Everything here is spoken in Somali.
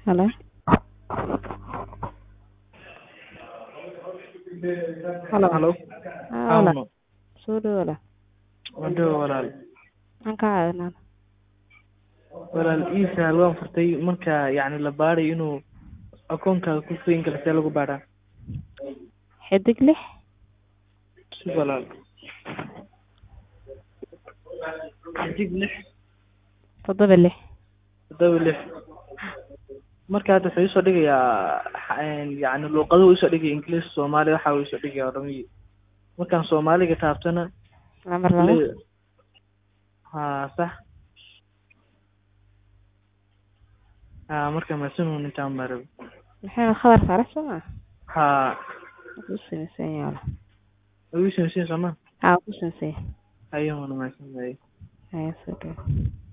Hello. Hello. Hello. Ah, walaal. Auno. Soo dhawo walaal. Waddo walaal. Maxaan kaa caawinaa? Walaal ii sahal waan furtay marka yacni la baarayo inuu akoonkaaga ku furan karo see lagu baaraa Xidig lix si walaal xidig lix toddoba lix toddoba lix marka hadda wuxuu isoo dhigayaa xa- yacni luuqaduhu isoo dhigaya ingiliis soomaali waxa uu isoo dhigaya oromii markaan soomaaliga taabtana lambar laba le- haa sax haa marka masinuun intaan marab maxay khabar sare soo maa haa ku samaysan yahay walaal wiisin siin soomaa haa ku samaysan yahay ayuuna mahadsan yahay haya soo dhawo